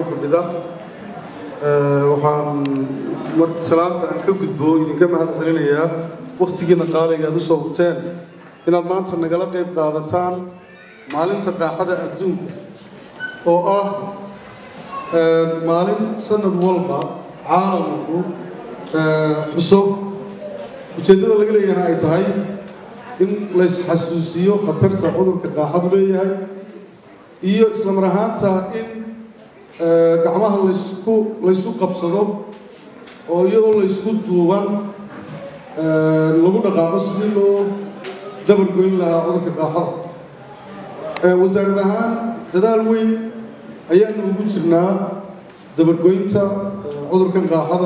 fadhida waxaan salaanta aan ka gudbo idinka mahad celinayaa wakhtigiina qaaliga aad usoo hurteen inaad maanta nagala qayb qaadataan maalinta qaaxada adduunka oo ah maalin sanad walba caalamku xuso ujeeddada laga leeyahana ay tahay in laysxasuusiyo khatarta cudurka qaaxadu leeyahay iyo islamar ahaanta in gacmaha laysku laysku qabsado oo iyadoo laysku duuban lagu dhaqaaqo sidii loo dabargoyn lahaa cudurka qaaxada wasaarad ahaan dadaal weyn ayaanu ugu jirnaa dabargoynta cudurkan qaaxada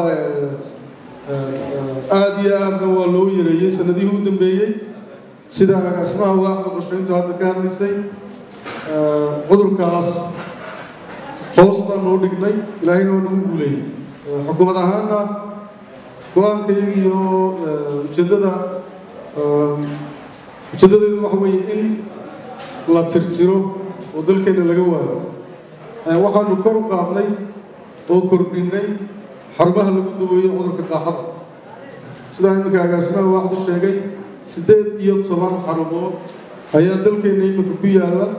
aada iyo aadna waa loo yareeyey sanadihii u dambeeyey sida agaasimaha waaxda qorshayntu hadda ka hadlaysay cudurkaas hoos baan noo dhignay ilaahayna waa nagu guuleeyey xukuumad ahaanna go-aankayga iyo ujeeddada ujeeddadeedu waxa weeye in la tirtiro oo dalkeenna laga waayo waxaanu kor u qaadnay oo kordhinay xarumaha lagu daweeyo cudurka qaaxada sidaa iminka agaasimaha waaxdu sheegay siddeed iyo toban xarumood ayaa dalkeenna iminka ku yaalla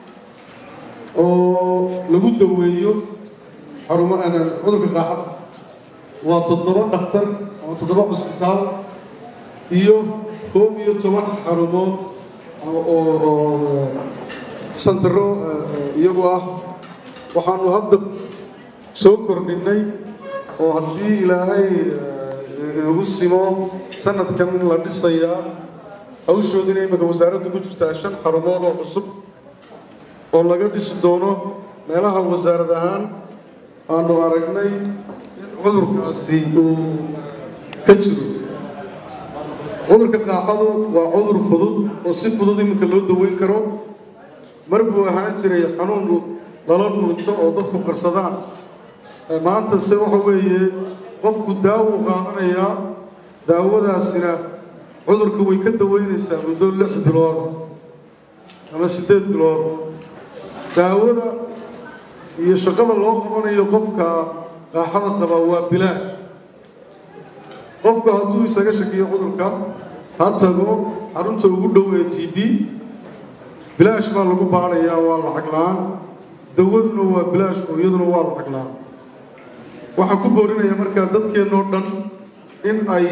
oo lagu daweeyo xarumo cudurka qaaxada waa toddoba dhakhtar ama toddoba cusbitaal iyo koob iyo toban xarumood oo santaro iyagu ah waxaanu hadda soo kordhinay oo haddii ilaahay inagu simo sanadkan la dhisayaa hawshoodina iminka wasaaradda ku jirtaa shan xarumood oo cusub oo laga dhisi doono meelaha wasaarad ahaan aanu aragnay in cudurkaasi uu ka jiro cudurka qaaxadu waa cudur fudud oo si fudud iminka loo daweyn karo mar buu ahaan jiray xanuun lala dhunto oo dadku qarsadaan maanta se waxa weeye qofku daawo qaadanayaa daawadaasina cudurka way ka daweynaysaa muddo lix bilood ama siddeed bilood daawada iyo shaqada loo qabanayo qofka qaaxada qaba waa bilaash qofku hadduu isaga shakiyo cudurka ha tago xarunta ugu dhow ee t b bilaash baa lagu baadhayaa waa lacag la-aan dawaduna waa bilaash oo iyaduna waa lacag la-aan waxaan ku boorinayaa markaa dadkeennoo dhan in ay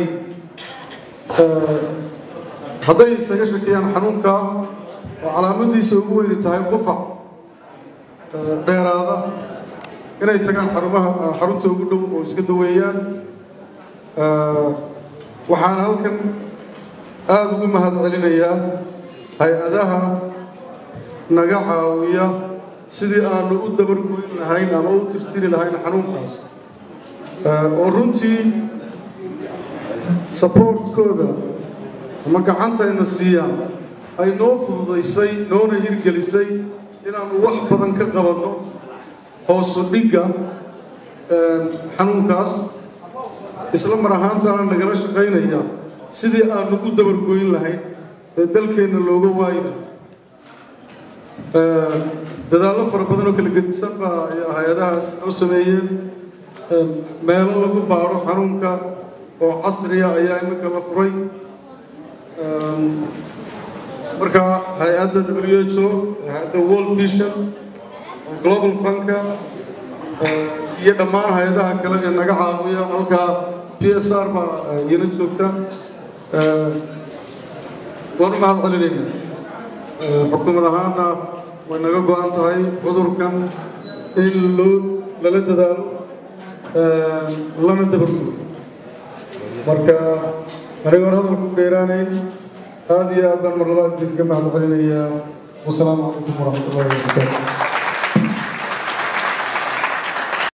hadday isaga shakiyaan xanuunka oo calaamadiisa ugu weyni tahay qufac dheeraada inay tagaan xarumaha xarunta ugu dhow oo iska daweeyaan waxaan halkan aada ugu mahad celinayaa hay-adaha naga caawiya sidii aanu u dabargoyn lahayn ama u tirtiri lahayn xanuunkaas oo runtii saboortkooda ama gacantayna siiyaan ay noo fududaysay noona hirgelisay inaanu wax badan ka qabanno hoosu dhigga xanuunkaas isla mar ahaantaana nagala shaqaynaya sidii aanu u dabargoyn lahayn ee dalkeenna looga waayna dadaallo fara badan oo kala gedisan baa hay-adahaas noo sameeyeen meelo lagu baadho xanuunka oo casriya ayaa iminka la furay marka hay-adda w h o hay-adda world vision global funka iyo dhammaan hay-adaha kale ee naga caawiya halkaa p s r baa iyana joogta waan u mahad celinayna xukuumad ahaana way naga go-an tahay cudurkan in loo lala dadaalo lana dabargo marka aniga hor hadalku dheeraanayn aada iyo aad baan mar labaad idinka mahad celinayaa wasalaamu calaykum waraxmat ullahi wabarakaatu